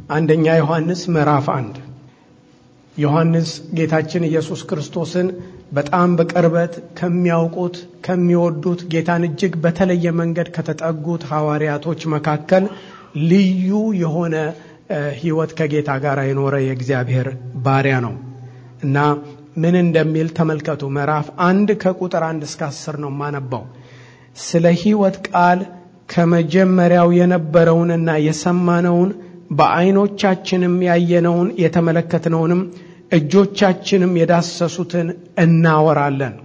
አንደኛ ዮሐንስ ምዕራፍ አንድ ዮሐንስ ጌታችን ኢየሱስ ክርስቶስን በጣም በቅርበት ከሚያውቁት ከሚወዱት ጌታን እጅግ በተለየ መንገድ ከተጠጉት ሐዋርያቶች መካከል ልዩ የሆነ ሕይወት ከጌታ ጋር የኖረ የእግዚአብሔር ባሪያ ነው እና ምን እንደሚል ተመልከቱ። ምዕራፍ አንድ ከቁጥር አንድ እስከ አስር ነው የማነባው። ስለ ሕይወት ቃል ከመጀመሪያው የነበረውንና የሰማነውን በዓይኖቻችንም ያየነውን የተመለከትነውንም እጆቻችንም የዳሰሱትን እናወራለን።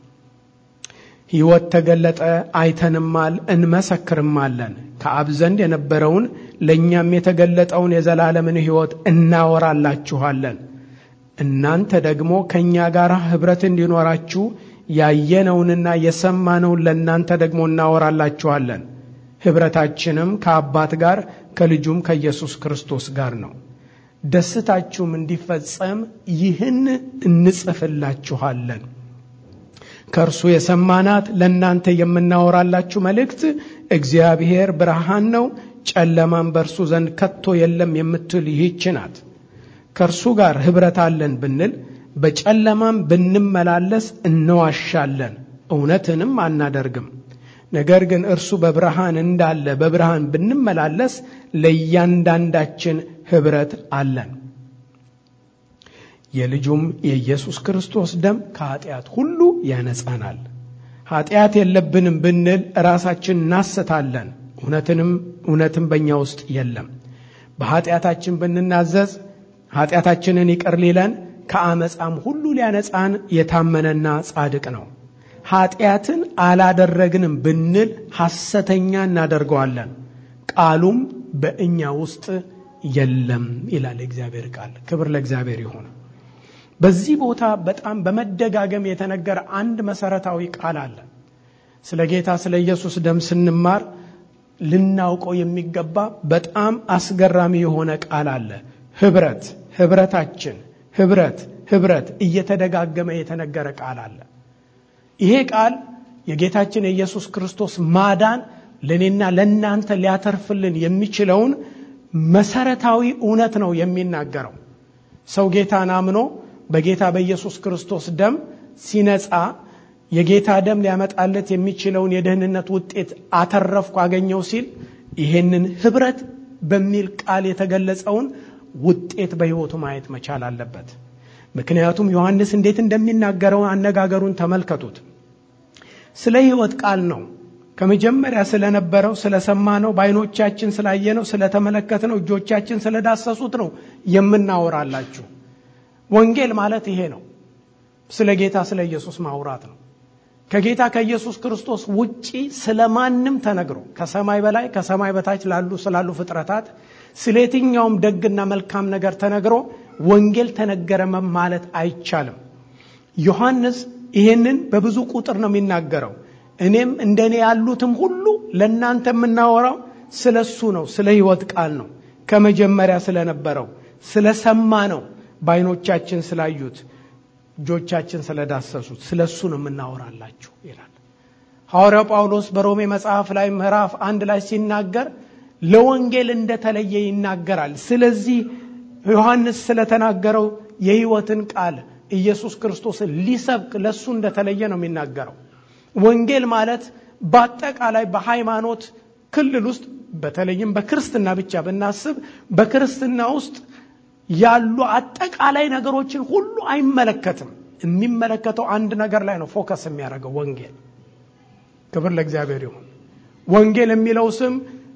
ሕይወት ተገለጠ፣ አይተንማል፣ እንመሰክርማለን። ከአብ ዘንድ የነበረውን ለእኛም የተገለጠውን የዘላለምን ሕይወት እናወራላችኋለን። እናንተ ደግሞ ከእኛ ጋር ኅብረት እንዲኖራችሁ ያየነውንና የሰማነውን ለእናንተ ደግሞ እናወራላችኋለን። ኅብረታችንም ከአባት ጋር ከልጁም ከኢየሱስ ክርስቶስ ጋር ነው። ደስታችሁም እንዲፈጸም ይህን እንጽፍላችኋለን። ከእርሱ የሰማናት ለእናንተ የምናወራላችሁ መልእክት እግዚአብሔር ብርሃን ነው፣ ጨለማም በእርሱ ዘንድ ከቶ የለም የምትል ይህች ናት። ከእርሱ ጋር ኅብረት አለን ብንል በጨለማም ብንመላለስ እንዋሻለን፣ እውነትንም አናደርግም። ነገር ግን እርሱ በብርሃን እንዳለ በብርሃን ብንመላለስ ለእያንዳንዳችን ኅብረት አለን። የልጁም የኢየሱስ ክርስቶስ ደም ከኀጢአት ሁሉ ያነጻናል። ኀጢአት የለብንም ብንል ራሳችን እናስታለን፣ እውነትንም እውነትም በእኛ ውስጥ የለም። በኀጢአታችን ብንናዘዝ ኀጢአታችንን ይቅር ሊለን ከአመፃም ሁሉ ሊያነጻን የታመነና ጻድቅ ነው። ኀጢአትን አላደረግንም ብንል ሐሰተኛ እናደርገዋለን፣ ቃሉም በእኛ ውስጥ የለም ይላል የእግዚአብሔር ቃል። ክብር ለእግዚአብሔር ይሁን። በዚህ ቦታ በጣም በመደጋገም የተነገረ አንድ መሰረታዊ ቃል አለ። ስለ ጌታ ስለ ኢየሱስ ደም ስንማር ልናውቀው የሚገባ በጣም አስገራሚ የሆነ ቃል አለ። ኅብረት፣ ኅብረታችን፣ ኅብረት፣ ኅብረት እየተደጋገመ የተነገረ ቃል አለ። ይሄ ቃል የጌታችን የኢየሱስ ክርስቶስ ማዳን ለእኔና ለእናንተ ሊያተርፍልን የሚችለውን መሰረታዊ እውነት ነው የሚናገረው። ሰው ጌታን አምኖ በጌታ በኢየሱስ ክርስቶስ ደም ሲነጻ የጌታ ደም ሊያመጣለት የሚችለውን የደህንነት ውጤት አተረፍኩ አገኘው ሲል ይሄንን ኅብረት በሚል ቃል የተገለጸውን ውጤት በሕይወቱ ማየት መቻል አለበት። ምክንያቱም ዮሐንስ እንዴት እንደሚናገረው አነጋገሩን ተመልከቱት። ስለ ሕይወት ቃል ነው ከመጀመሪያ ስለነበረው ስለሰማነው፣ በዓይኖቻችን ስላየነው፣ ስለተመለከትነው፣ እጆቻችን ስለዳሰሱት ነው የምናወራላችሁ። ወንጌል ማለት ይሄ ነው። ስለ ጌታ ስለ ኢየሱስ ማውራት ነው። ከጌታ ከኢየሱስ ክርስቶስ ውጪ ስለ ማንም ተነግሮ ከሰማይ በላይ ከሰማይ በታች ላሉ ስላሉ ፍጥረታት ስለ የትኛውም ደግና መልካም ነገር ተነግሮ ወንጌል ተነገረ ማለት አይቻልም። ዮሐንስ ይሄንን በብዙ ቁጥር ነው የሚናገረው። እኔም እንደኔ ያሉትም ሁሉ ለእናንተ የምናወራው ስለ እሱ ነው፣ ስለ ሕይወት ቃል ነው። ከመጀመሪያ ስለነበረው ስለሰማ ነው፣ በዓይኖቻችን ስላዩት፣ እጆቻችን ስለዳሰሱት ስለ እሱ ነው የምናወራላችሁ ይላል ሐዋርያው ጳውሎስ በሮሜ መጽሐፍ ላይ ምዕራፍ አንድ ላይ ሲናገር ለወንጌል እንደተለየ ይናገራል። ስለዚህ ዮሐንስ ስለተናገረው የሕይወትን ቃል ኢየሱስ ክርስቶስን ሊሰብክ ለእሱ እንደተለየ ነው የሚናገረው። ወንጌል ማለት በአጠቃላይ በሃይማኖት ክልል ውስጥ በተለይም በክርስትና ብቻ ብናስብ በክርስትና ውስጥ ያሉ አጠቃላይ ነገሮችን ሁሉ አይመለከትም። የሚመለከተው አንድ ነገር ላይ ነው ፎከስ የሚያደርገው ወንጌል። ክብር ለእግዚአብሔር ይሁን። ወንጌል የሚለው ስም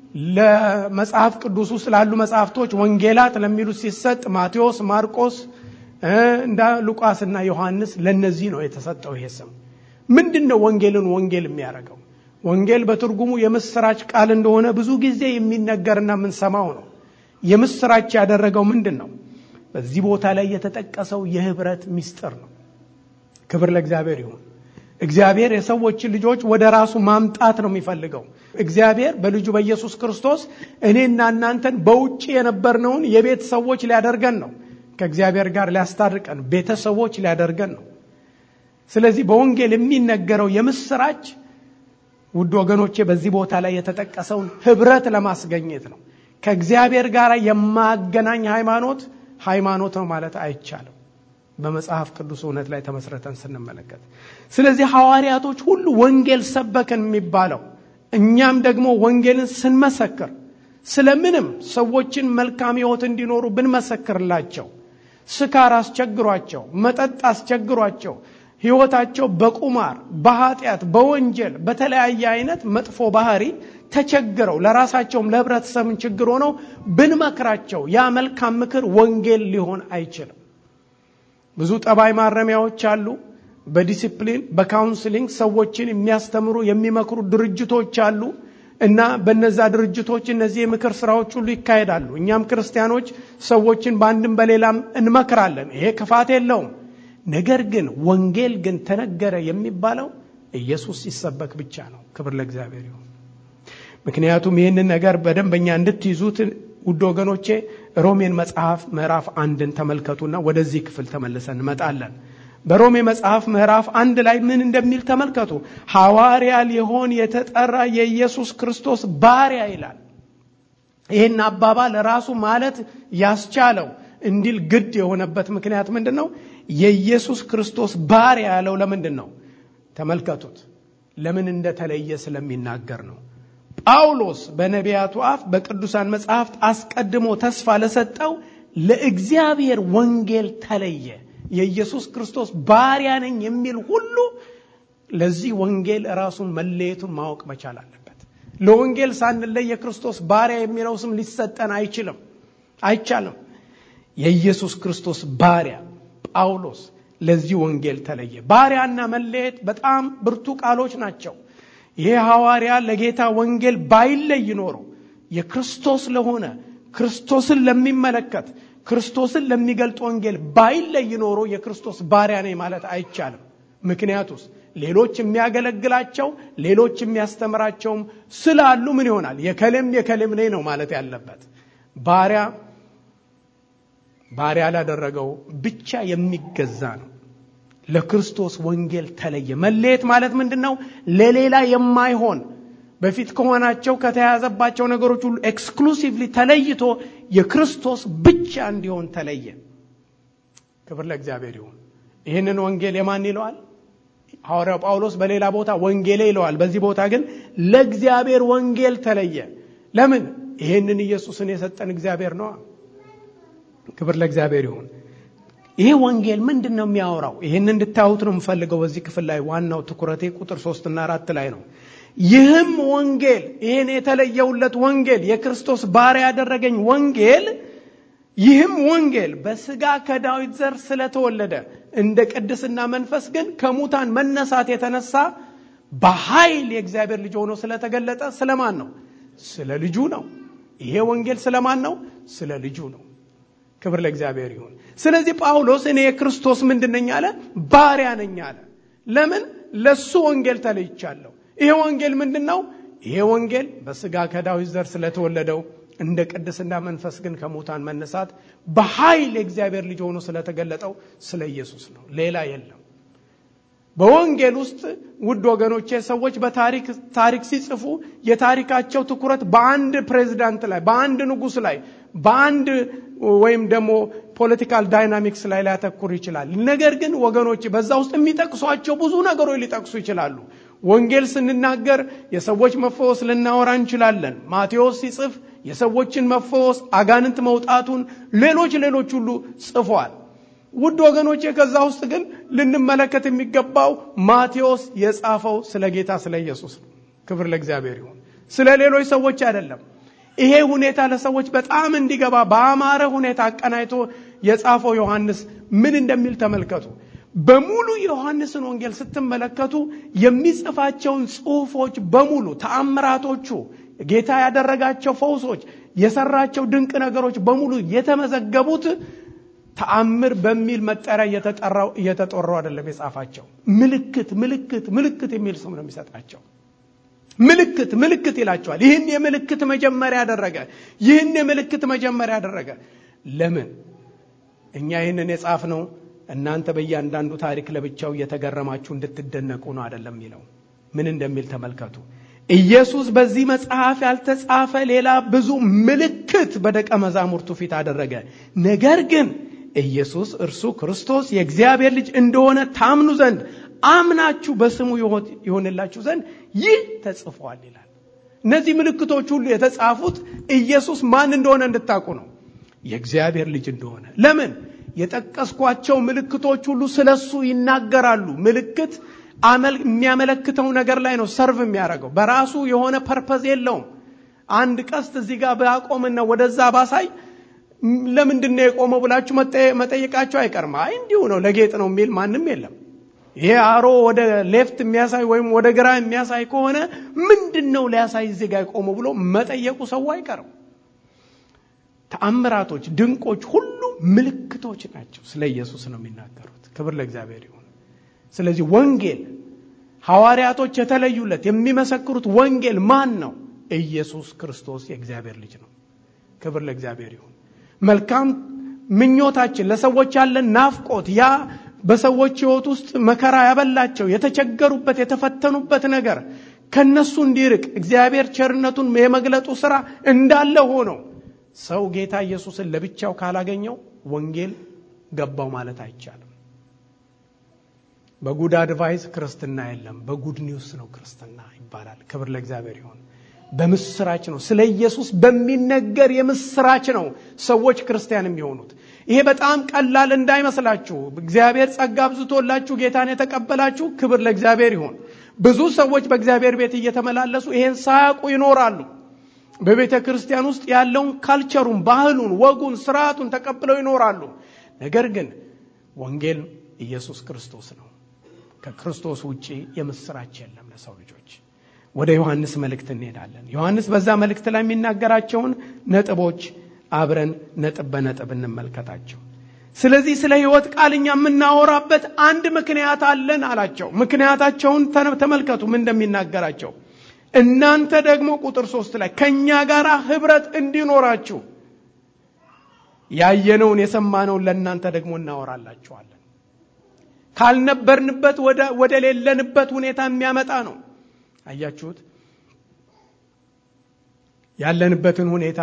ለመጽሐፍ ቅዱስ ውስጥ ላሉ መጽሐፍቶች ወንጌላት ለሚሉት ሲሰጥ ማቴዎስ፣ ማርቆስ እንደ ሉቃስና ዮሐንስ ለነዚህ ነው የተሰጠው ይሄ ስም። ምንድን ነው ወንጌልን ወንጌል የሚያደርገው? ወንጌል በትርጉሙ የምስራች ቃል እንደሆነ ብዙ ጊዜ የሚነገርና የምንሰማው ነው። የምስራች ያደረገው ምንድን ነው? በዚህ ቦታ ላይ የተጠቀሰው የህብረት ምስጢር ነው። ክብር ለእግዚአብሔር ይሁን። እግዚአብሔር የሰዎችን ልጆች ወደ ራሱ ማምጣት ነው የሚፈልገው። እግዚአብሔር በልጁ በኢየሱስ ክርስቶስ እኔና እናንተን በውጭ የነበርነውን የቤት ሰዎች ሊያደርገን ነው። ከእግዚአብሔር ጋር ሊያስታርቀን ቤተሰቦች ሊያደርገን ነው። ስለዚህ በወንጌል የሚነገረው የምስራች ውድ ወገኖቼ በዚህ ቦታ ላይ የተጠቀሰውን ህብረት ለማስገኘት ነው። ከእግዚአብሔር ጋር የማገናኝ ሃይማኖት ሃይማኖት ነው ማለት አይቻልም በመጽሐፍ ቅዱስ እውነት ላይ ተመስረተን ስንመለከት ስለዚህ ሐዋርያቶች ሁሉ ወንጌል ሰበክን የሚባለው እኛም ደግሞ ወንጌልን ስንመሰክር ስለምንም ሰዎችን መልካም ህይወት እንዲኖሩ ብንመሰክርላቸው ስካር አስቸግሯቸው መጠጥ አስቸግሯቸው ህይወታቸው በቁማር በኃጢአት በወንጀል በተለያየ አይነት መጥፎ ባህሪ ተቸግረው ለራሳቸውም ለህብረተሰብን ችግር ሆነው ብንመክራቸው ያ መልካም ምክር ወንጌል ሊሆን አይችልም ብዙ ጠባይ ማረሚያዎች አሉ በዲሲፕሊን በካውንስሊንግ ሰዎችን የሚያስተምሩ የሚመክሩ ድርጅቶች አሉ እና በነዛ ድርጅቶች እነዚህ የምክር ስራዎች ሁሉ ይካሄዳሉ እኛም ክርስቲያኖች ሰዎችን በአንድም በሌላም እንመክራለን ይሄ ክፋት የለውም ነገር ግን ወንጌል ግን ተነገረ የሚባለው ኢየሱስ ሲሰበክ ብቻ ነው ክብር ለእግዚአብሔር ይሁን ምክንያቱም ይህንን ነገር በደንበኛ እንድትይዙት ውድ ወገኖቼ ሮሜን መጽሐፍ ምዕራፍ አንድን ተመልከቱና ወደዚህ ክፍል ተመልሰን እንመጣለን በሮሜ መጽሐፍ ምዕራፍ አንድ ላይ ምን እንደሚል ተመልከቱ ሐዋርያ ሊሆን የተጠራ የኢየሱስ ክርስቶስ ባሪያ ይላል ይህን አባባል ራሱ ማለት ያስቻለው እንዲል ግድ የሆነበት ምክንያት ምንድን ነው የኢየሱስ ክርስቶስ ባሪያ ያለው ለምንድን ነው ተመልከቱት ለምን እንደተለየ ስለሚናገር ነው ጳውሎስ በነቢያቱ አፍ በቅዱሳን መጽሐፍት አስቀድሞ ተስፋ ለሰጠው ለእግዚአብሔር ወንጌል ተለየ የኢየሱስ ክርስቶስ ባሪያ ነኝ የሚል ሁሉ ለዚህ ወንጌል ራሱን መለየቱን ማወቅ መቻል አለበት ለወንጌል ሳንለይ የክርስቶስ ባሪያ የሚለው ስም ሊሰጠን አይችልም አይቻልም የኢየሱስ ክርስቶስ ባሪያ ጳውሎስ ለዚህ ወንጌል ተለየ ባሪያና መለየት በጣም ብርቱ ቃሎች ናቸው ይሄ ሐዋርያ ለጌታ ወንጌል ባይለይ ኖሮ የክርስቶስ ለሆነ ክርስቶስን ለሚመለከት ክርስቶስን ለሚገልጥ ወንጌል ባይለይ ኖሮ የክርስቶስ ባሪያ ነኝ ማለት አይቻልም ምክንያቱስ ሌሎች የሚያገለግላቸው ሌሎች የሚያስተምራቸውም ስላሉ ምን ይሆናል የከሌም የከሌም ነኝ ነው ማለት ያለበት ባሪያ ባሪያ ላደረገው ብቻ የሚገዛ ነው ለክርስቶስ ወንጌል ተለየ መለየት ማለት ምንድን ነው ለሌላ የማይሆን በፊት ከሆናቸው ከተያዘባቸው ነገሮች ሁሉ ኤክስክሉሲቭሊ ተለይቶ የክርስቶስ ብቻ እንዲሆን ተለየ ክብር ለእግዚአብሔር ይሁን ይህንን ወንጌል የማን ይለዋል ሐዋርያው ጳውሎስ በሌላ ቦታ ወንጌሌ ይለዋል በዚህ ቦታ ግን ለእግዚአብሔር ወንጌል ተለየ ለምን ይህንን ኢየሱስን የሰጠን እግዚአብሔር ነዋ ክብር ለእግዚአብሔር ይሁን ይሄ ወንጌል ምንድን ነው የሚያወራው ይህን እንድታዩት ነው የምፈልገው በዚህ ክፍል ላይ ዋናው ትኩረቴ ቁጥር ሶስትና አራት ላይ ነው ይህም ወንጌል ይህን የተለየውለት ወንጌል የክርስቶስ ባሪያ ያደረገኝ ወንጌል ይህም ወንጌል በስጋ ከዳዊት ዘር ስለተወለደ እንደ ቅድስና መንፈስ ግን ከሙታን መነሳት የተነሳ በኃይል የእግዚአብሔር ልጅ ሆኖ ስለተገለጠ ስለማን ነው ስለ ልጁ ነው ይሄ ወንጌል ስለማን ነው ስለ ልጁ ነው ክብር ለእግዚአብሔር ይሁን ስለዚህ ጳውሎስ እኔ የክርስቶስ ምንድን ነኝ አለ ባሪያ ነኝ አለ ለምን ለሱ ወንጌል ተለይቻለሁ ይሄ ወንጌል ምንድን ነው ይሄ ወንጌል በስጋ ከዳዊት ዘር ስለተወለደው እንደ ቅድስና መንፈስ ግን ከሙታን መነሳት በኃይል የእግዚአብሔር ልጅ ሆኖ ስለተገለጠው ስለ ኢየሱስ ነው ሌላ የለም በወንጌል ውስጥ ውድ ወገኖቼ ሰዎች በታሪክ ታሪክ ሲጽፉ የታሪካቸው ትኩረት በአንድ ፕሬዚዳንት ላይ በአንድ ንጉስ ላይ በአንድ ወይም ደግሞ ፖለቲካል ዳይናሚክስ ላይ ሊያተኩር ይችላል ነገር ግን ወገኖች በዛ ውስጥ የሚጠቅሷቸው ብዙ ነገሮች ሊጠቅሱ ይችላሉ ወንጌል ስንናገር የሰዎች መፈወስ ልናወራ እንችላለን ማቴዎስ ሲጽፍ የሰዎችን መፈወስ አጋንንት መውጣቱን ሌሎች ሌሎች ሁሉ ጽፏል ውድ ወገኖቼ ከዛ ውስጥ ግን ልንመለከት የሚገባው ማቴዎስ የጻፈው ስለ ጌታ ስለ ኢየሱስ ነው ክብር ለእግዚአብሔር ይሁን ስለ ሌሎች ሰዎች አይደለም ይሄ ሁኔታ ለሰዎች በጣም እንዲገባ በአማረ ሁኔታ አቀናይቶ የጻፈው ዮሐንስ ምን እንደሚል ተመልከቱ በሙሉ የዮሐንስን ወንጌል ስትመለከቱ የሚጽፋቸውን ጽሁፎች በሙሉ ተአምራቶቹ ጌታ ያደረጋቸው ፈውሶች የሰራቸው ድንቅ ነገሮች በሙሉ የተመዘገቡት ተአምር በሚል መጠሪያ እየተጠራው አይደለም የጻፋቸው ምልክት ምልክት ምልክት የሚል ስም ነው የሚሰጣቸው ምልክት ምልክት ይላቸዋል ይህን የምልክት መጀመሪያ ያደረገ ይህን የምልክት መጀመሪያ ያደረገ ለምን እኛ ይህንን የጻፍ ነው እናንተ በእያንዳንዱ ታሪክ ለብቻው እየተገረማችሁ እንድትደነቁ ነው አይደለም የሚለው ምን እንደሚል ተመልከቱ ኢየሱስ በዚህ መጽሐፍ ያልተጻፈ ሌላ ብዙ ምልክት በደቀ መዛሙርቱ ፊት አደረገ። ነገር ግን ኢየሱስ እርሱ ክርስቶስ የእግዚአብሔር ልጅ እንደሆነ ታምኑ ዘንድ አምናችሁ በስሙ ይሆንላችሁ ዘንድ ይህ ተጽፏል ይላል። እነዚህ ምልክቶች ሁሉ የተጻፉት ኢየሱስ ማን እንደሆነ እንድታውቁ ነው። የእግዚአብሔር ልጅ እንደሆነ። ለምን? የጠቀስኳቸው ምልክቶች ሁሉ ስለሱ ይናገራሉ። ምልክት የሚያመለክተው ነገር ላይ ነው ሰርቭ የሚያደርገው። በራሱ የሆነ ፐርፐዝ የለውም። አንድ ቀስት እዚህ ጋር ባቆምና ወደዛ ባሳይ ለምንድን ነው የቆመው ብላችሁ መጠየቃቸው አይቀርም። አይ እንዲሁ ነው ለጌጥ ነው የሚል ማንም የለም። ይሄ አሮ ወደ ሌፍት የሚያሳይ ወይም ወደ ግራ የሚያሳይ ከሆነ ምንድን ነው ሊያሳይ እዚህ ጋር የቆመው ብሎ መጠየቁ ሰው አይቀርም። ተአምራቶች፣ ድንቆች ሁሉ ምልክቶች ናቸው። ስለ ኢየሱስ ነው የሚናገሩት። ክብር ለእግዚአብሔር ይሁን። ስለዚህ ወንጌል ሐዋርያቶች የተለዩለት የሚመሰክሩት ወንጌል ማን ነው? ኢየሱስ ክርስቶስ የእግዚአብሔር ልጅ ነው። ክብር ለእግዚአብሔር ይሁን። መልካም ምኞታችን ለሰዎች ያለን ናፍቆት ያ በሰዎች ሕይወት ውስጥ መከራ ያበላቸው የተቸገሩበት የተፈተኑበት ነገር ከነሱ እንዲርቅ እግዚአብሔር ቸርነቱን የመግለጡ ስራ እንዳለ ሆኖ ሰው ጌታ ኢየሱስን ለብቻው ካላገኘው ወንጌል ገባው ማለት አይቻልም። በጉድ አድቫይስ ክርስትና የለም። በጉድ ኒውስ ነው ክርስትና ይባላል። ክብር ለእግዚአብሔር ይሁን። በምስራች ነው። ስለ ኢየሱስ በሚነገር የምስራች ነው ሰዎች ክርስቲያን የሚሆኑት። ይሄ በጣም ቀላል እንዳይመስላችሁ። እግዚአብሔር ጸጋ አብዝቶላችሁ ጌታን የተቀበላችሁ ክብር ለእግዚአብሔር ይሁን። ብዙ ሰዎች በእግዚአብሔር ቤት እየተመላለሱ ይሄን ሳያውቁ ይኖራሉ። በቤተ ክርስቲያን ውስጥ ያለውን ካልቸሩን፣ ባህሉን፣ ወጉን፣ ስርዓቱን ተቀብለው ይኖራሉ። ነገር ግን ወንጌል ኢየሱስ ክርስቶስ ነው። ከክርስቶስ ውጪ የምስራች የለም ለሰው ልጆች። ወደ ዮሐንስ መልእክት እንሄዳለን። ዮሐንስ በዛ መልእክት ላይ የሚናገራቸውን ነጥቦች አብረን ነጥብ በነጥብ እንመልከታቸው። ስለዚህ ስለ ሕይወት ቃል እኛ የምናወራበት አንድ ምክንያት አለን አላቸው። ምክንያታቸውን ተመልከቱ ምን እንደሚናገራቸው። እናንተ ደግሞ ቁጥር ሶስት ላይ ከእኛ ጋር ኅብረት እንዲኖራችሁ ያየነውን የሰማነውን ለእናንተ ደግሞ እናወራላችኋለን። ካልነበርንበት ወደ ሌለንበት ሁኔታ የሚያመጣ ነው። አያችሁት? ያለንበትን ሁኔታ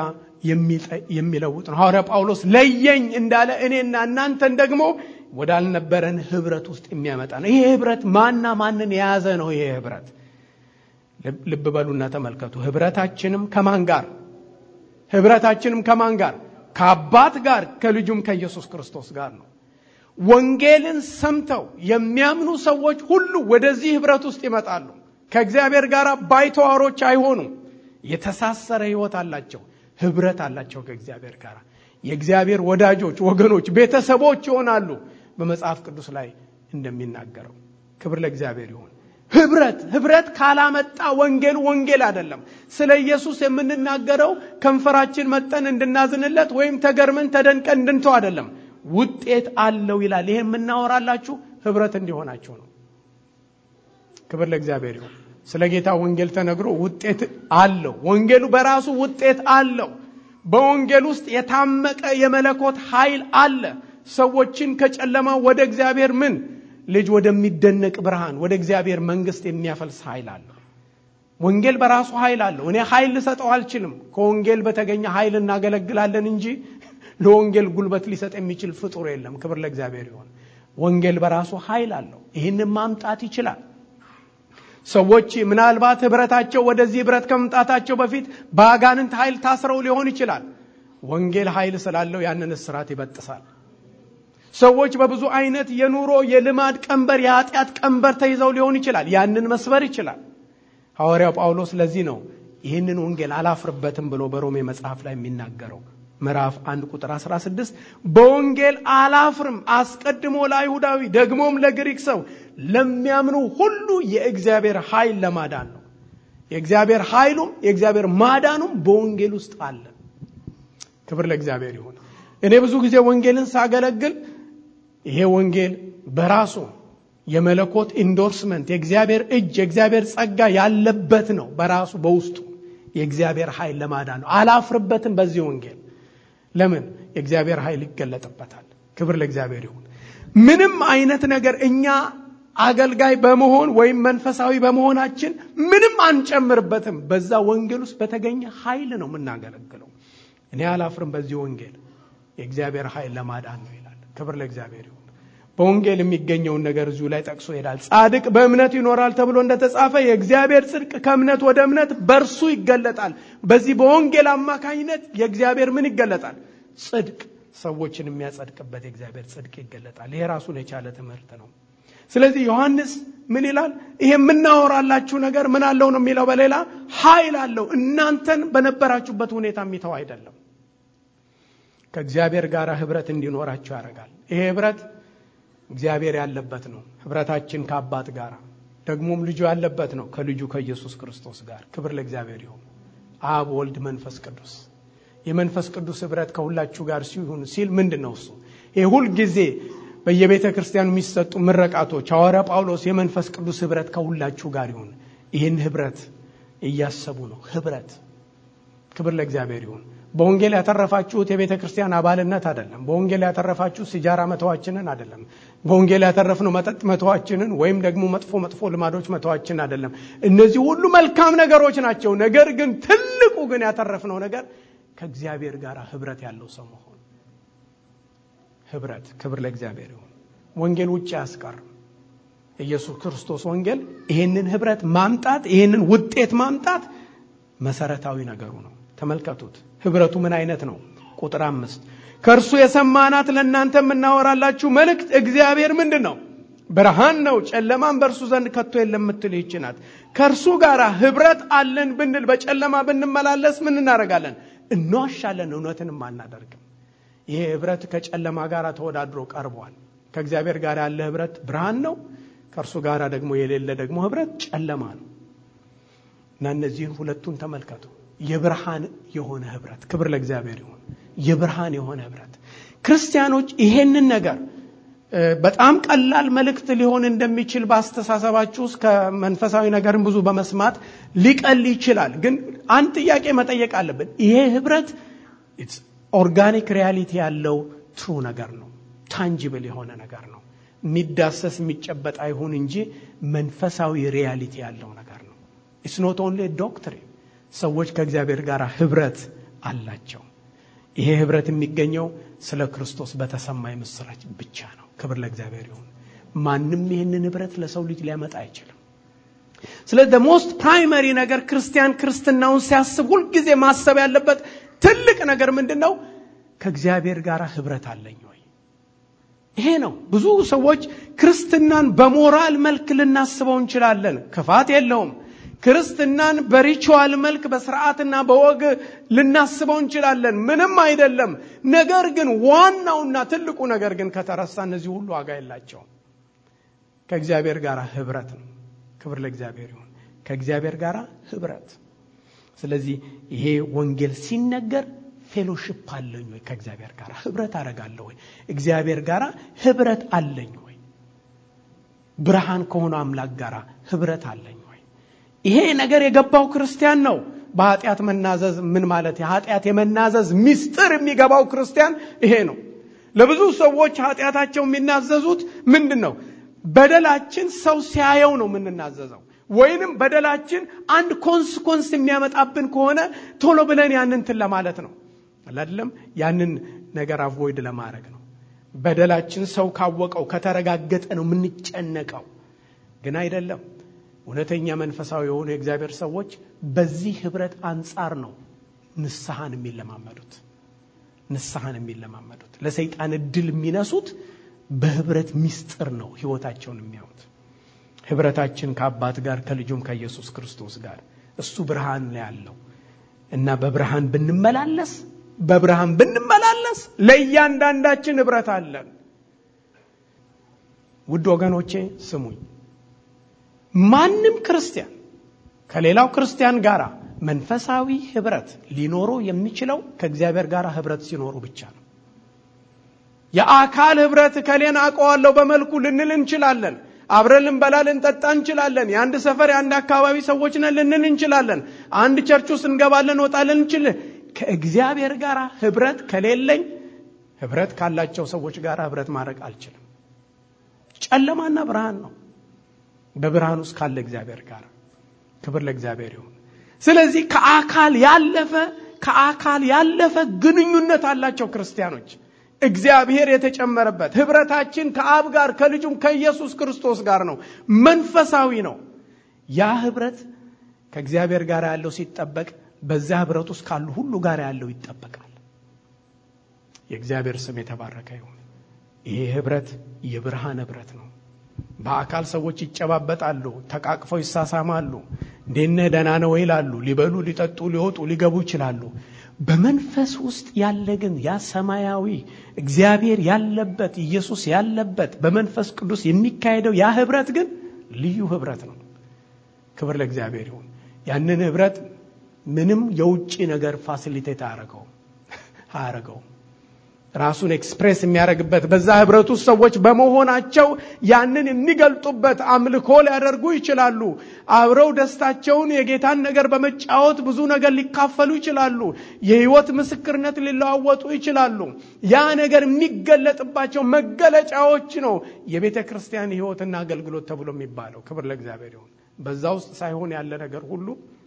የሚለውጥ ነው። ሐዋርያ ጳውሎስ ለየኝ እንዳለ እኔና እናንተን ደግሞ ወዳልነበረን ኅብረት ውስጥ የሚያመጣ ነው። ይሄ ኅብረት ማና ማንን የያዘ ነው? ይሄ ኅብረት ልብ በሉና ተመልከቱ። ኅብረታችንም ከማን ጋር? ኅብረታችንም ከማን ጋር? ከአባት ጋር ከልጁም ከኢየሱስ ክርስቶስ ጋር ነው። ወንጌልን ሰምተው የሚያምኑ ሰዎች ሁሉ ወደዚህ ኅብረት ውስጥ ይመጣሉ። ከእግዚአብሔር ጋር ባይተዋሮች አይሆኑም። የተሳሰረ ሕይወት አላቸው። ኅብረት አላቸው ከእግዚአብሔር ጋር። የእግዚአብሔር ወዳጆች፣ ወገኖች፣ ቤተሰቦች ይሆናሉ። በመጽሐፍ ቅዱስ ላይ እንደሚናገረው ክብር ለእግዚአብሔር ይሁን። ኅብረት ኅብረት ካላመጣ ወንጌሉ ወንጌል አይደለም። ስለ ኢየሱስ የምንናገረው ከንፈራችን መጠን እንድናዝንለት ወይም ተገርመን ተደንቀን እንድንተው አይደለም። ውጤት አለው ይላል። ይሄ የምናወራላችሁ ኅብረት እንዲሆናችሁ ነው። ክብር ለእግዚአብሔር ይሁን። ስለ ጌታ ወንጌል ተነግሮ ውጤት አለው። ወንጌሉ በራሱ ውጤት አለው። በወንጌል ውስጥ የታመቀ የመለኮት ኃይል አለ። ሰዎችን ከጨለማ ወደ እግዚአብሔር ምን ልጅ ወደሚደነቅ ብርሃን ወደ እግዚአብሔር መንግሥት የሚያፈልስ ኃይል አለው። ወንጌል በራሱ ኃይል አለው። እኔ ኃይል ልሰጠው አልችልም። ከወንጌል በተገኘ ኃይል እናገለግላለን እንጂ ለወንጌል ጉልበት ሊሰጥ የሚችል ፍጡር የለም። ክብር ለእግዚአብሔር ይሆን። ወንጌል በራሱ ኃይል አለው። ይህንን ማምጣት ይችላል። ሰዎች ምናልባት ኅብረታቸው ወደዚህ ኅብረት ከመምጣታቸው በፊት በአጋንንት ኃይል ታስረው ሊሆን ይችላል። ወንጌል ኃይል ስላለው ያንን እስራት ይበጥሳል። ሰዎች በብዙ አይነት የኑሮ የልማድ ቀንበር፣ የኃጢአት ቀንበር ተይዘው ሊሆን ይችላል። ያንን መስበር ይችላል። ሐዋርያው ጳውሎስ ለዚህ ነው ይህንን ወንጌል አላፍርበትም ብሎ በሮሜ መጽሐፍ ላይ የሚናገረው ምዕራፍ አንድ ቁጥር 16 በወንጌል አላፍርም፣ አስቀድሞ ለአይሁዳዊ ደግሞም ለግሪክ ሰው ለሚያምኑ ሁሉ የእግዚአብሔር ኃይል ለማዳን ነው። የእግዚአብሔር ኃይሉም የእግዚአብሔር ማዳኑም በወንጌል ውስጥ አለ። ክብር ለእግዚአብሔር ይሁን። እኔ ብዙ ጊዜ ወንጌልን ሳገለግል ይሄ ወንጌል በራሱ የመለኮት ኢንዶርስመንት የእግዚአብሔር እጅ የእግዚአብሔር ጸጋ ያለበት ነው። በራሱ በውስጡ የእግዚአብሔር ኃይል ለማዳን ነው። አላፍርበትም በዚህ ወንጌል ለምን? የእግዚአብሔር ኃይል ይገለጥበታል። ክብር ለእግዚአብሔር ይሁን። ምንም አይነት ነገር እኛ አገልጋይ በመሆን ወይም መንፈሳዊ በመሆናችን ምንም አንጨምርበትም። በዛ ወንጌል ውስጥ በተገኘ ኃይል ነው የምናገለግለው። እኔ አላፍርም በዚህ ወንጌል የእግዚአብሔር ኃይል ለማዳን ነው ይላል። ክብር ለእግዚአብሔር ይሁን። በወንጌል የሚገኘውን ነገር እዚሁ ላይ ጠቅሶ ይሄዳል። ጻድቅ በእምነት ይኖራል ተብሎ እንደተጻፈ የእግዚአብሔር ጽድቅ ከእምነት ወደ እምነት በእርሱ ይገለጣል። በዚህ በወንጌል አማካኝነት የእግዚአብሔር ምን ይገለጣል? ጽድቅ፣ ሰዎችን የሚያጸድቅበት የእግዚአብሔር ጽድቅ ይገለጣል። ይሄ ራሱን የቻለ ትምህርት ነው። ስለዚህ ዮሐንስ ምን ይላል? ይሄ የምናወራላችሁ ነገር ምን አለው ነው የሚለው። በሌላ ኃይል አለው። እናንተን በነበራችሁበት ሁኔታ የሚተው አይደለም። ከእግዚአብሔር ጋር ህብረት እንዲኖራችሁ ያደርጋል። ይሄ ህብረት እግዚአብሔር ያለበት ነው። ህብረታችን ከአባት ጋር ደግሞም ልጁ ያለበት ነው፣ ከልጁ ከኢየሱስ ክርስቶስ ጋር። ክብር ለእግዚአብሔር ይሁን። አብ፣ ወልድ፣ መንፈስ ቅዱስ የመንፈስ ቅዱስ ህብረት ከሁላችሁ ጋር ሲሆን ሲል ምንድን ነው እሱ? ይህ ሁል ጊዜ በየቤተ ክርስቲያኑ የሚሰጡ ምረቃቶች ሐዋርያ ጳውሎስ የመንፈስ ቅዱስ ህብረት ከሁላችሁ ጋር ይሁን። ይህን ህብረት እያሰቡ ነው። ህብረት ክብር ለእግዚአብሔር ይሁን። በወንጌል ያተረፋችሁት የቤተ ክርስቲያን አባልነት አይደለም። በወንጌል ያተረፋችሁ ሲጃራ መተዋችንን አይደለም። በወንጌል ያተረፍነው መጠጥ መተዋችንን ወይም ደግሞ መጥፎ መጥፎ ልማዶች መተዋችን አይደለም። እነዚህ ሁሉ መልካም ነገሮች ናቸው። ነገር ግን ትልቁ ግን ያተረፍነው ነገር ከእግዚአብሔር ጋር ህብረት ያለው ሰው መሆን ህብረት። ክብር ለእግዚአብሔር ይሁን። ወንጌል ውጭ አያስቀርም። ኢየሱስ ክርስቶስ ወንጌል ይህንን ህብረት ማምጣት ይህንን ውጤት ማምጣት መሰረታዊ ነገሩ ነው። ተመልከቱት። ህብረቱ ምን አይነት ነው? ቁጥር አምስት ከእርሱ የሰማናት ለእናንተ የምናወራላችሁ መልእክት እግዚአብሔር ምንድን ነው? ብርሃን ነው፣ ጨለማን በእርሱ ዘንድ ከቶ የለም የምትል ይህች ናት። ከእርሱ ጋር ህብረት አለን ብንል በጨለማ ብንመላለስ ምን እናደርጋለን? እንዋሻለን፣ እውነትንም አናደርግም። ይሄ ህብረት ከጨለማ ጋር ተወዳድሮ ቀርቧል። ከእግዚአብሔር ጋር ያለ ህብረት ብርሃን ነው። ከእርሱ ጋር ደግሞ የሌለ ደግሞ ህብረት ጨለማ ነው እና እነዚህን ሁለቱን ተመልከቱ። የብርሃን የሆነ ህብረት ክብር ለእግዚአብሔር ይሁን። የብርሃን የሆነ ህብረት ክርስቲያኖች ይሄንን ነገር በጣም ቀላል መልእክት ሊሆን እንደሚችል በአስተሳሰባችሁ ውስጥ ከመንፈሳዊ ነገርን ብዙ በመስማት ሊቀል ይችላል። ግን አንድ ጥያቄ መጠየቅ አለብን። ይሄ ህብረት ኦርጋኒክ ሪያሊቲ ያለው ትሩ ነገር ነው። ታንጂብል የሆነ ነገር ነው። የሚዳሰስ የሚጨበጥ አይሁን እንጂ መንፈሳዊ ሪያሊቲ ያለው ነገር ነው። ኢትስ ኖት ኦንሊ ዶክትሪን ሰዎች ከእግዚአብሔር ጋር ህብረት አላቸው። ይሄ ህብረት የሚገኘው ስለ ክርስቶስ በተሰማ ምስራች ብቻ ነው። ክብር ለእግዚአብሔር ይሁን። ማንም ይህንን ህብረት ለሰው ልጅ ሊያመጣ አይችልም። ስለዚህ ሞስት ፕራይመሪ ነገር ክርስቲያን ክርስትናውን ሲያስብ ሁልጊዜ ማሰብ ያለበት ትልቅ ነገር ምንድን ነው? ከእግዚአብሔር ጋር ህብረት አለኝ ወይ? ይሄ ነው። ብዙ ሰዎች ክርስትናን በሞራል መልክ ልናስበው እንችላለን። ክፋት የለውም። ክርስትናን በሪቹዋል መልክ በስርዓትና በወግ ልናስበው እንችላለን። ምንም አይደለም። ነገር ግን ዋናውና ትልቁ ነገር ግን ከተረሳ እነዚህ ሁሉ ዋጋ የላቸውም። ከእግዚአብሔር ጋር ህብረት ነው። ክብር ለእግዚአብሔር ይሁን። ከእግዚአብሔር ጋር ህብረት። ስለዚህ ይሄ ወንጌል ሲነገር ፌሎሽፕ አለኝ ወይ? ከእግዚአብሔር ጋር ህብረት አደርጋለሁ ወይ? እግዚአብሔር ጋር ህብረት አለኝ ወይ? ብርሃን ከሆነ አምላክ ጋር ህብረት አለኝ ወይ? ይሄ ነገር የገባው ክርስቲያን ነው። በኃጢአት መናዘዝ ምን ማለት የኃጢአት የመናዘዝ ሚስጥር የሚገባው ክርስቲያን ይሄ ነው። ለብዙ ሰዎች ኃጢአታቸው የሚናዘዙት ምንድን ነው? በደላችን ሰው ሲያየው ነው የምንናዘዘው። ወይንም በደላችን አንድ ኮንስኮንስ የሚያመጣብን ከሆነ ቶሎ ብለን ያንን እንትን ለማለት ነው አይደለም። ያንን ነገር አቮይድ ለማድረግ ነው። በደላችን ሰው ካወቀው ከተረጋገጠ ነው የምንጨነቀው። ግን አይደለም። እውነተኛ መንፈሳዊ የሆኑ የእግዚአብሔር ሰዎች በዚህ ህብረት አንጻር ነው ንስሐን የሚለማመዱት ንስሐን የሚለማመዱት ለሰይጣን እድል የሚነሱት በህብረት ሚስጥር ነው ህይወታቸውን የሚያዩት። ህብረታችን ከአባት ጋር ከልጁም ከኢየሱስ ክርስቶስ ጋር እሱ ብርሃን ላይ ያለው እና በብርሃን ብንመላለስ በብርሃን ብንመላለስ ለእያንዳንዳችን ህብረት አለን። ውድ ወገኖቼ ስሙኝ። ማንም ክርስቲያን ከሌላው ክርስቲያን ጋር መንፈሳዊ ህብረት ሊኖረው የሚችለው ከእግዚአብሔር ጋር ህብረት ሲኖሩ ብቻ ነው። የአካል ህብረት ከሌን አውቀዋለሁ በመልኩ ልንል እንችላለን። አብረን ልንበላ ልንጠጣ እንችላለን። የአንድ ሰፈር የአንድ አካባቢ ሰዎች ነን ልንል እንችላለን። አንድ ቸርች ውስጥ እንገባለን ወጣለን እንችላለን። ከእግዚአብሔር ጋር ህብረት ከሌለኝ ህብረት ካላቸው ሰዎች ጋር ህብረት ማድረግ አልችልም። ጨለማና ብርሃን ነው። በብርሃን ውስጥ ካለ እግዚአብሔር ጋር ክብር ለእግዚአብሔር ይሁን። ስለዚህ ከአካል ያለፈ ከአካል ያለፈ ግንኙነት አላቸው ክርስቲያኖች። እግዚአብሔር የተጨመረበት ህብረታችን ከአብ ጋር ከልጁም ከኢየሱስ ክርስቶስ ጋር ነው። መንፈሳዊ ነው። ያ ህብረት ከእግዚአብሔር ጋር ያለው ሲጠበቅ በዚያ ህብረት ውስጥ ካሉ ሁሉ ጋር ያለው ይጠበቃል። የእግዚአብሔር ስም የተባረከ ይሁን። ይሄ ህብረት የብርሃን ህብረት ነው። በአካል ሰዎች ይጨባበጣሉ፣ ተቃቅፈው ይሳሳማሉ። እንዴነ ደህና ነው ይላሉ። ሊበሉ፣ ሊጠጡ፣ ሊወጡ፣ ሊገቡ ይችላሉ። በመንፈስ ውስጥ ያለ ግን ያ ሰማያዊ እግዚአብሔር ያለበት ኢየሱስ ያለበት በመንፈስ ቅዱስ የሚካሄደው ያ ህብረት ግን ልዩ ህብረት ነው። ክብር ለእግዚአብሔር ይሁን። ያንን ህብረት ምንም የውጭ ነገር ፋሲሊቴት አያረገውም አያረገውም። ራሱን ኤክስፕሬስ የሚያደርግበት በዛ ህብረት ውስጥ ሰዎች በመሆናቸው ያንን የሚገልጡበት አምልኮ ሊያደርጉ ይችላሉ። አብረው ደስታቸውን የጌታን ነገር በመጫወት ብዙ ነገር ሊካፈሉ ይችላሉ። የህይወት ምስክርነት ሊለዋወጡ ይችላሉ። ያ ነገር የሚገለጥባቸው መገለጫዎች ነው የቤተ ክርስቲያን ህይወትና አገልግሎት ተብሎ የሚባለው። ክብር ለእግዚአብሔር ይሁን። በዛ ውስጥ ሳይሆን ያለ ነገር ሁሉ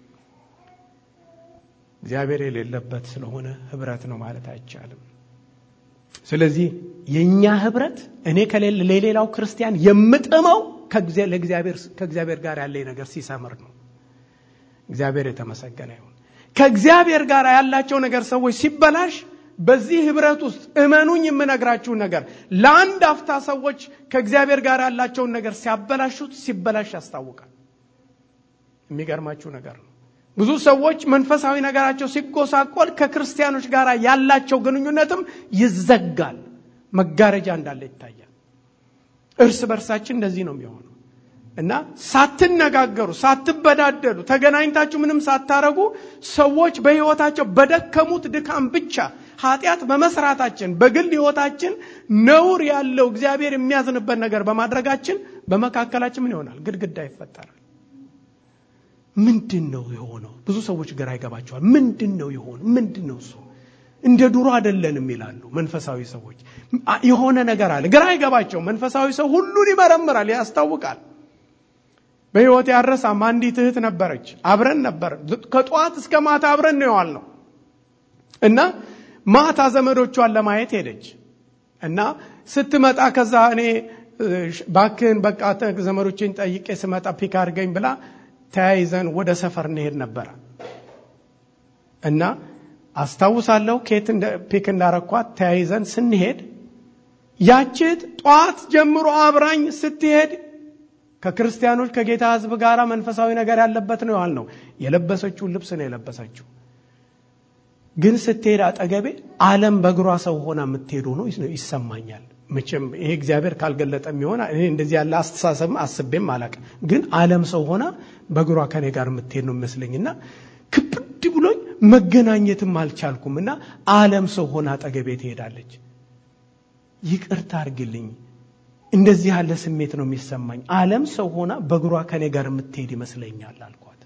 እግዚአብሔር የሌለበት ስለሆነ ህብረት ነው ማለት አይቻልም። ስለዚህ የእኛ ህብረት እኔ ከሌለ ለሌላው ክርስቲያን የምጥመው ከእግዚአብሔር ጋር ያለኝ ነገር ሲሰምር ነው። እግዚአብሔር የተመሰገነ ይሁን። ከእግዚአብሔር ጋር ያላቸው ነገር ሰዎች ሲበላሽ በዚህ ህብረት ውስጥ እመኑኝ የምነግራችሁን ነገር ለአንድ አፍታ ሰዎች ከእግዚአብሔር ጋር ያላቸውን ነገር ሲያበላሹት ሲበላሽ ያስታውቃል። የሚገርማችሁ ነገር ነው። ብዙ ሰዎች መንፈሳዊ ነገራቸው ሲጎሳቆል ከክርስቲያኖች ጋር ያላቸው ግንኙነትም ይዘጋል። መጋረጃ እንዳለ ይታያል። እርስ በርሳችን እንደዚህ ነው የሚሆነው እና ሳትነጋገሩ፣ ሳትበዳደሉ፣ ተገናኝታችሁ ምንም ሳታረጉ ሰዎች በህይወታቸው በደከሙት ድካም ብቻ ኃጢአት በመስራታችን በግል ህይወታችን ነውር ያለው እግዚአብሔር የሚያዝንበት ነገር በማድረጋችን በመካከላችን ምን ይሆናል? ግድግዳ ይፈጠራል። ምንድን ነው የሆነው? ብዙ ሰዎች ግራ ይገባቸዋል። ምንድን ነው የሆነው? ምንድን ነው እሱ? እንደ ድሮ አይደለንም ይላሉ መንፈሳዊ ሰዎች። የሆነ ነገር አለ፣ ግራ አይገባቸው። መንፈሳዊ ሰው ሁሉን ይመረምራል፣ ያስታውቃል። በህይወት ያረሳም አንዲት እህት ነበረች። አብረን ነበር፣ ከጠዋት እስከ ማታ አብረን ነው የዋልነው እና ማታ ዘመዶቿን ለማየት ሄደች እና ስትመጣ ከዛ እኔ ባክህን በቃ ዘመዶችን ጠይቄ ስመጣ ፒክ አድርገኝ ብላ ተያይዘን ወደ ሰፈር እንሄድ ነበረ እና አስታውሳለሁ ኬት ፒክ እንዳረኳት ተያይዘን ስንሄድ ያችት ጠዋት ጀምሮ አብራኝ ስትሄድ ከክርስቲያኖች ከጌታ ሕዝብ ጋር መንፈሳዊ ነገር ያለበት ነው ያልነው። የለበሰችውን ልብስ ነው የለበሰችው። ግን ስትሄድ አጠገቤ ዓለም በእግሯ ሰው ሆና የምትሄዱ ነው ይሰማኛል። መቼም ይሄ እግዚአብሔር ካልገለጠ የሚሆን እኔ እንደዚህ ያለ አስተሳሰብም አስቤም አላቅም። ግን ዓለም ሰው ሆና በእግሯ ከኔ ጋር የምትሄድ ነው ይመስለኝና ክብድ ብሎኝ መገናኘትም አልቻልኩም እና ዓለም ሰው ሆና አጠገቤ ትሄዳለች። ይቅርታ አርግልኝ፣ እንደዚህ ያለ ስሜት ነው የሚሰማኝ። ዓለም ሰው ሆና በእግሯ ከኔ ጋር የምትሄድ ይመስለኛል አልኳት።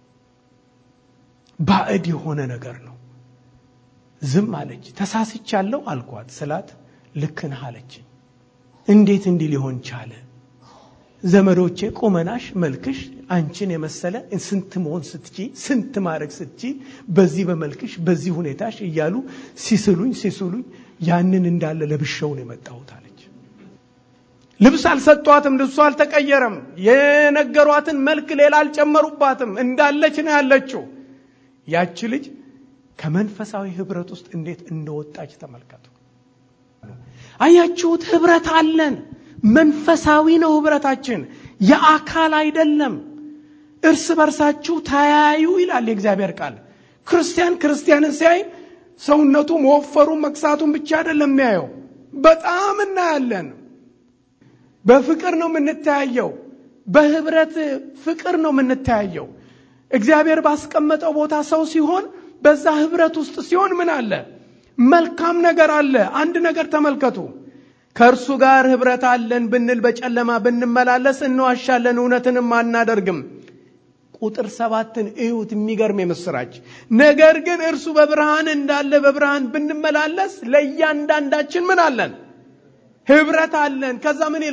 ባዕድ የሆነ ነገር ነው። ዝም አለች። ተሳስቻለሁ አልኳት ስላት ልክ ነህ አለችኝ። እንዴት እንዲህ ሊሆን ቻለ? ዘመዶቼ ቁመናሽ፣ መልክሽ አንቺን የመሰለ ስንት መሆን ስትቺ ስንት ማድረግ ስትቺ በዚህ በመልክሽ በዚህ ሁኔታሽ እያሉ ሲስሉኝ ሲስሉኝ ያንን እንዳለ ለብሸው ነው የመጣሁት አለች። ልብስ አልሰጧትም፣ ልብሱ አልተቀየረም። የነገሯትን መልክ ሌላ አልጨመሩባትም። እንዳለች ነው ያለችው። ያቺ ልጅ ከመንፈሳዊ ህብረት ውስጥ እንዴት እንደወጣች ተመልከቱ። አያችሁት? ህብረት አለን። መንፈሳዊ ነው ህብረታችን፣ የአካል አይደለም። እርስ በርሳችሁ ተያዩ ይላል የእግዚአብሔር ቃል። ክርስቲያን ክርስቲያንን ሲያይ ሰውነቱ መወፈሩ መክሳቱን ብቻ አይደለም የሚያየው፣ በጣም እናያለን። በፍቅር ነው የምንተያየው። በህብረት ፍቅር ነው የምንተያየው። እግዚአብሔር ባስቀመጠው ቦታ ሰው ሲሆን በዛ ህብረት ውስጥ ሲሆን ምን አለ? መልካም ነገር አለ። አንድ ነገር ተመልከቱ። ከእርሱ ጋር ህብረት አለን ብንል በጨለማ ብንመላለስ እንዋሻለን፣ እውነትንም አናደርግም። ቁጥር ሰባትን እዩት። የሚገርም የምስራች ነገር ግን እርሱ በብርሃን እንዳለ በብርሃን ብንመላለስ ለእያንዳንዳችን ምን አለን? ህብረት አለን። ከዛ ምን ይላል?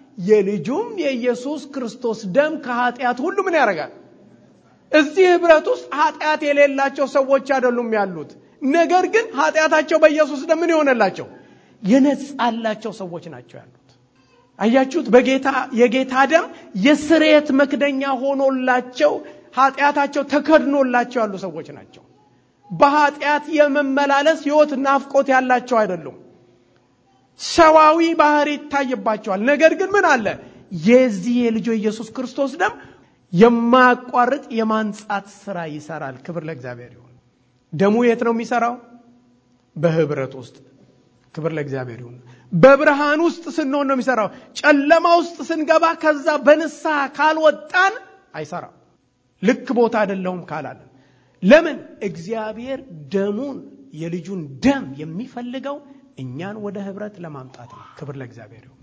የልጁም የኢየሱስ ክርስቶስ ደም ከኃጢአት ሁሉ ምን ያደርጋል? እዚህ ህብረት ውስጥ ኃጢአት የሌላቸው ሰዎች አይደሉም ያሉት። ነገር ግን ኃጢአታቸው በኢየሱስ ደም ምን የሆነላቸው የነጻላቸው ሰዎች ናቸው ያሉት። አያችሁት? በጌታ የጌታ ደም የስርየት መክደኛ ሆኖላቸው ኃጢአታቸው ተከድኖላቸው ያሉ ሰዎች ናቸው። በኃጢአት የመመላለስ ህይወት ናፍቆት ያላቸው አይደሉም። ሰዋዊ ባህሪ ይታይባቸዋል። ነገር ግን ምን አለ? የዚህ የልጁ ኢየሱስ ክርስቶስ ደም የማያቋርጥ የማንጻት ስራ ይሰራል። ክብር ለእግዚአብሔር ይሁን። ደሙ የት ነው የሚሰራው? በህብረት ውስጥ። ክብር ለእግዚአብሔር ይሁን። በብርሃን ውስጥ ስንሆን ነው የሚሰራው። ጨለማ ውስጥ ስንገባ ከዛ በንስሐ ካልወጣን አይሰራም። ልክ ቦታ አይደለሁም ካላለን ለምን? እግዚአብሔር ደሙን የልጁን ደም የሚፈልገው እኛን ወደ ህብረት ለማምጣት ነው። ክብር ለእግዚአብሔር ይሁን።